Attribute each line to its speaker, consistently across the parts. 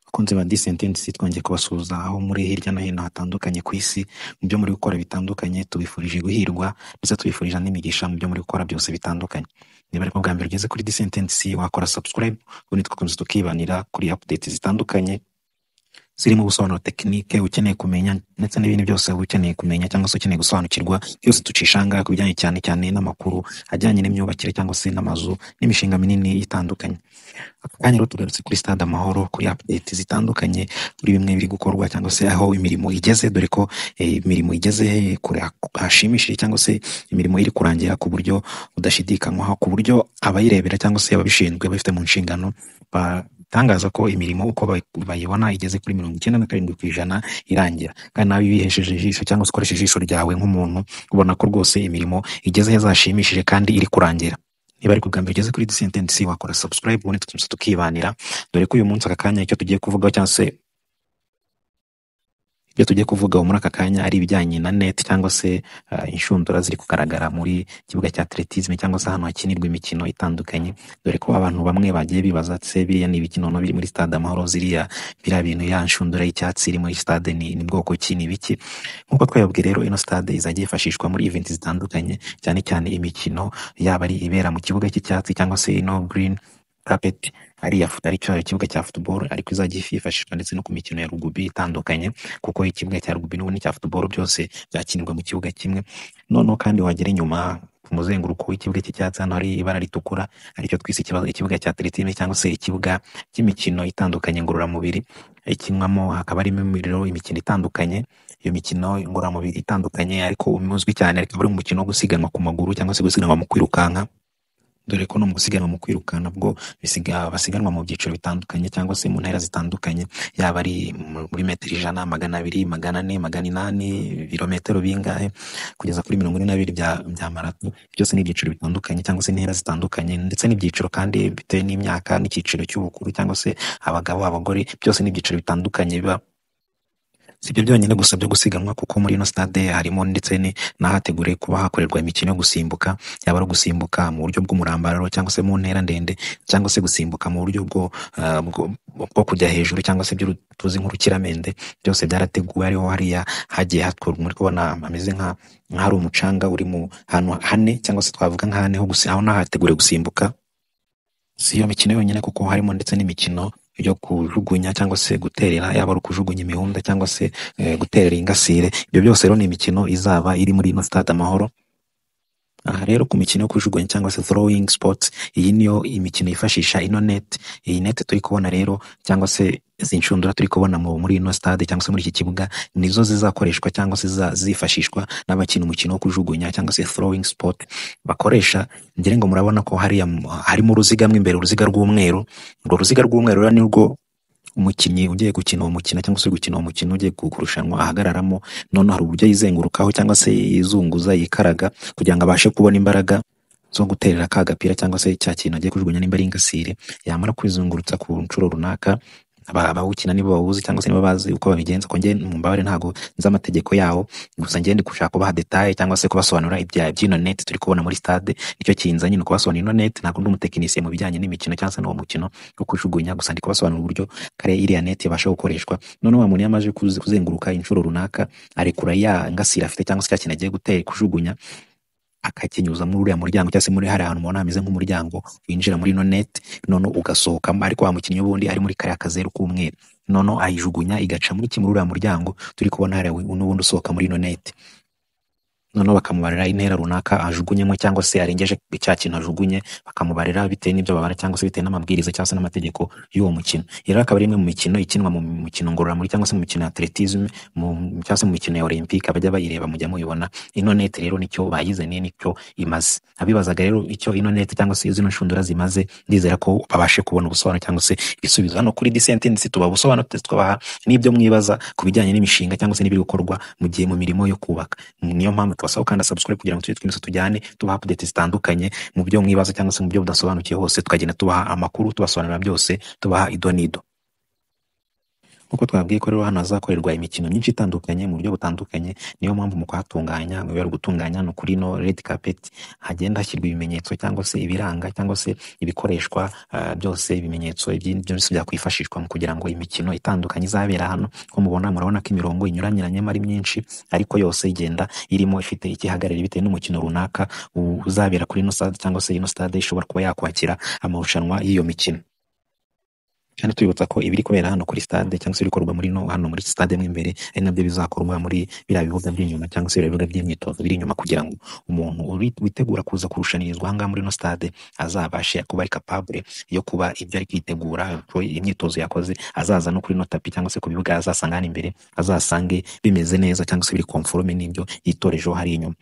Speaker 1: Bakunzi ba DCentends twongeye kubasuhuza aho muri hirya no hino hatandukanye ku isi mu byo muri gukora bitandukanye tubifurije guhirwa ndetse tubifurije n'imigisha mu byo muri gukora byose bitandukanye niba ariko bwa mbere ugeze kuri DCentends wakora subscribe ubundi tugakomeza tukibanira kuri updates zitandukanye zirimo ubusobanuro tekinike ukeneye kumenya ndetse n'ibindi byose uba ukeneye kumenya cyangwa se ukeneye gusobanukirwa byose tucishanga ku bijyanye cyane cyane n'amakuru ajyanye n'imyubakire cyangwa se n'amazu n'imishinga minini itandukanye aka kanya rero tugarutse kuri stade amahoro kuri update zitandukanye kuri bimwe biri gukorwa cyangwa se aho imirimo igeze dore ko eh, imirimo igeze kure hashimishije cyangwa se imirimo iri kurangira ku buryo budashidikanywaho ku buryo abayirebera cyangwa se ababishinzwe bafite mu nshingano batangaza ko imirimo uko bayi- bayibona igeze kuri mirongo icyenda na karindwi ku ijana irangira kandi nawe iyo uyihesheje ijisho cyangwa se ukoresheje ijisho ryawe nk'umuntu ubona ko rwose imirimo igeze heza hashimishije kandi iri kurangira niba ariko ubwa mbere ugeze kuri disentensi wakora subscribe ubundi tukimusa tukibanira dore ko uyu munsi aka kanya icyo tugiye kuvugaho cyangwa se ibyo tugiye kuvugaho muri aka kanya ari ibijyanye na net cyangwa se ah, inshundura ziri kugaragara muri kibuga cya atletisme cyangwa se ahantu hakinirwa imikino itandukanye dore ko abantu bamwe bagiye bibaza se biriya ni ibiki noneho biri muri stade amahoro ziriya biriya bintu ya nshundura y'icyatsi iri muri stade ni, ni bwoko ki ni ibiki nk'uko twayabwiye rero ino stade izajya yifashishwa muri event zitandukanye cyane cyane imikino yaba ari ibera mu kibuga cy'icyatsi cyangwa se ino green carpet ari iya fut- ari cyo ikibuga cya football ariko izajya yifashishwa ndetse no ku mikino ya rugubi itandukanye kuko ikibuga cya rugby n'ubundi cya football byose byakinirwa mu kibuga kimwe noneho kandi wagera inyuma ku muzenguruko w'ikibuga cy'icyatsi hano hari ibara ritukura aricyo twise ikiba- ikibuga cya atletisme cyangwa se ikibuga cy'imikino itandukanye ngororamubiri ikinwamo hakaba harimo imiriro imikino itandukanye iyo mikino ngororamubiri itandukanye ariko umuzwi cyane akaba ari umukino wo gusiganwa ku maguru cyangwa se gusiganwa mu kwirukanka dore ko no mu gusiganwa mu kwirukana bwo bisiga basiganwa mu byiciro bitandukanye cyangwa se mu ntera zitandukanye yaba ari mu- muri metero ijana magana abiri magana ane magana inani ibirometero bingahe kugeza kuri mirongo ine na bibiri bya, bya marato byose ni ibyiciro bitandukanye cyangwa se intera zitandukanye ndetse n'ibyiciro kandi bitewe n'imyaka n'icyiciro cy'ubukuru cyangwa se abagabo abagore byose ni ibyiciro bitandukanye biba si ibyo byonyine gusa byo gusiganwa kuko muri ino stade harimo ndetse ni- n'ahateguriwe kuba hakorerwa imikino yo gusimbuka yaba ari ugusimbuka mu buryo bw'umurambararo cyangwa se mu ntera ndende cyangwa se gusimbuka mu buryo bwo, ah, bwo, bwo kujya hejuru cyangwa se ibyo ru- tuzi nk'urukiramende byose byarateguwe hariho hariya hagiye hakorwa muri kubona hameze nka nk'ahari umucanga uri mu hantu hane cyangwa se twavuga nka hane ho gusi- aho n'ahateguriwe gusimbuka si iyo mikino yonyine kuko harimo ndetse n'imikino yo kujugunya cyangwa se guterera yaba ari ukujugunya imihunda cyangwa se eh, guterera ingasire ibyo byose rero ni imikino izaba iri muri ino stade amahoro aha rero ku mikino yo kujugunya cyangwa se throwing sports iyi niyo imikino yifashisha ino net iyi net turi kubona rero cyangwa se izi nshundura turi kubona mu muri ino stade cyangwa se muri iki kibuga nizo zizakoreshwa cyangwa se ziza- zifashishwa n'abakina umukino wo kujugunya cyangwa se throwing sport bakoresha ngira ngo murabona ko hariya mu- harimo uruziga mo imbere uruziga rw'umweru urwo ruziga rw'umweru rero ni rwo umukinnyi ugiye gukina uwo mukino cyangwa se uri gukina uwo mukino ugiye ku- kurushanwa ahagararamo noneho hari uburyo yizengurukaho cyangwa se yizunguza yikaraga kugira ngo abashe kubona imbaraga zo guterera ka gapira cyangwa se cya kintu agiye kujugunya nimba ari ingasire yamara kwizungurutsa ku nshuro runaka aba- abawukina nibo bawuzi cyangwa se nibo bazi uko babigenza ko njye mu mbabare ntabwo nzi amategeko yawo gusa njye ndi gushaka kubaha detaye cyangwa se kubasobanurira ibya by'ino net turi kubona muri stade nicyo kinzanye ni ukubasobanurira ino net ntabwo ndi umutekinisiye mu bijyanye n'imikino cyangwa se n'uwo mukino wo kujugunya gusa ndi kubasobanurira uburyo kare iriya net ibasha gukoreshwa noneho wa muntu iyo amaze kuzi- kuzenguruka inshuro runaka arekura ya ngasire afite cyangwa se cya kintu agiye gutera kujugunya akakinyuza muri uriya muryango cyangwa se muri hariya hantu mubona hameze nk'umuryango winjira muri ino net noneho ugasohokamo ariko wa mukinnyi w'ubundi ari muri kariya kazeru k'umweru noneho ayijugunya igaca muri kimwe uriya muryango turi kubona hariya wi- n'ubundi usohoka muri ino net noneho bakamubarira intera runaka ajugunyemo cyangwa se arengeje cya kintu ajugunye bakamubarira bitewe n'ibyo babara cyangwa se bitewe n'amabwiriza cyangwa se n'amategeko y'uwo mukino iyi rero akaba ari imwe mu mikino ikinwa mu mikino ngororamubiri cyangwa se mu mikino ya atletisme mu cyangwa se mu mikino ya olympic abajya bayireba mujya mubibona ino net rero nicyo bayizaniye nicyo imaze abibazaga rero icyo ino net cyangwa se zino nshundura zimaze ndizera ko babashe kubona ubusobanuro cyangwa se ibisubizo hano kuri disentence tuba ubusobanuro tubaha n'ibyo mwibaza ku bijyanye n'imishinga cyangwa se n'ibiri gukorwa mu gihe mu mirimo yo kubaka niyo mpamvu tubasaba gukanda subscribe kugira ngo tujye twemeza tujyane tubaha update zitandukanye mu byo mwibaza cyangwa se mu byo mudasobanukiye hose tukagenda tubaha amakuru tubasobanurira byose tubaha idonido nk'uko twabwiye ko rero hano hazakorerwa imikino myinshi itandukanye mu buryo butandukanye niyo mpamvu mu kuhatunganya mu bari gutunganya ni ukuri no red carpet hagenda hashyirwa ibimenyetso cyangwa se ibiranga cyangwa se ibikoreshwa ah, byose ibimenyetso ibyi- byose byakwifashishwa mu kugira ngo imikino itandukanye izabera hano ko mubona murabona ko imirongo inyuranyuranyemo ari myinshi ariko yose igenda irimo ifite ikihagarariye bitewe n'umukino runaka u- uzabera kuri ino stade cyangwa se ino stade ishobora kuba yakwakira amarushanwa y'iyo mikino kandi twibutsa ko ibiri kubera hano kuri stade cyangwa se ibikorwa muri no hano muri stade mo imbere ari nabyo bizakorwa muri biriya bibuga by'inyuma cyangwa se biriya bibuga by'imyitozo biri inyuma kugira ngo umuntu uri- witegura kuza kurushanyirizwa ahangaha muri ino stade azabashe kuba ari capable yo kuba ibyo ari kwitegura ko imyitozo yakoze azaza no kuri ino tapi cyangwa se ku bibuga azasanga hano imbere azasange bimeze neza cyangwa se biri conforme n'ibyo yitorejeho hari inyuma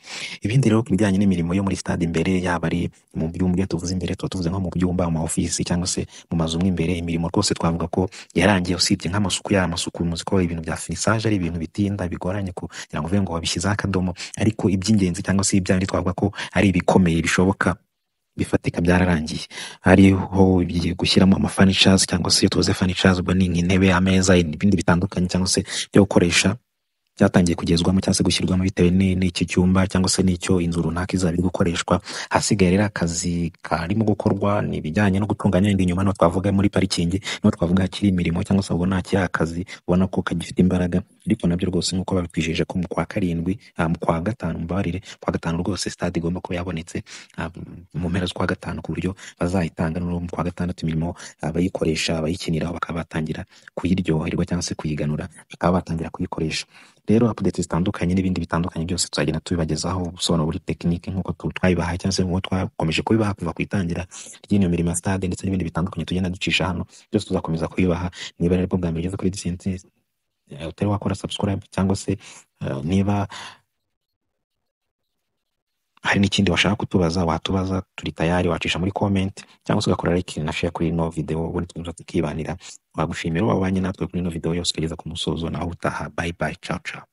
Speaker 1: ibindi rero ku bijyanye n'imirimo yo muri stade imbere yaba ari mu byumba iyo tuvuze imbere tuba tuvuze nko mu byumba mu ofisi cyangwa se mu mazu mo imbere imirimo rwose twavuga ko yarangiye usibye nk'amasuku yari amasuku muzi ko ibintu bya finisage ari ibintu bitinda bigoranye kugira ngo uvuge ngo wabishyizeho akadomo ariko iby'ingenzi cyangwa se ibya bindi twavuga ko ari ibikomeye bishoboka bifatika byararangiye hariho ibi- gushyiramo amafanishazi cyangwa se iyo tuvuze fanishazi ubwo ni nk'intebe ameza ibindi bitandukanye cyangwa se byo gukoresha byatangiye kugezwamo cyangwa se gushyirwamo bitewe ni- n'iki cyumba cyangwa se n'icyo inzu runaka izaba iri gukoreshwa hasigaye rero akazi karimo gukorwa ni ibijyanye no gutunganya indi nyuma no twavuga muri parikingi no twavuga hakiri imirimo cyangwa se ubona hakiri akazi ubona ko kagifite imbaraga ariko nabyo rwose nk'uko babitwijeje ko mu kwa karindwi ah, mu kwa gatanu mbabarire kwa gatanu rwose stade igomba kuba yabonetse ah, mu mpera z'ukwa gatanu ku buryo bazayitanga no mu kwa gatandatu imirimo abayikoresha abayikiniraho bakaba batangira kuyiryoherwa cyangwa se kuyiganura bakaba batangira kuyikoresha rero updates zitandukanye n'ibindi bitandukanye byose tuzagenda tubibagezaho ubusobanuro buri tekinike nk'uko tu- twabibahaye cyangwa se nk'uko twakomeje kubibaha kuva ku itangira ry'iyo mirimo ya stade ndetse n'ibindi bitandukanye tugenda ducisha hano byose tuzakomeza kubibaha niba rero bwo bwa mbere ugeze kuri disenti utari wakora subscribe cyangwa se eh, niba hari n'ikindi washaka kutubaza watubaza turi tayari wacisha muri comment cyangwa se ugakora like na share kuri ino video ubundi tukaza tukibanira wagushimira wabanye natwe kuri ino video yose ukageza ku musozo naho utaha bye bye ciao ciao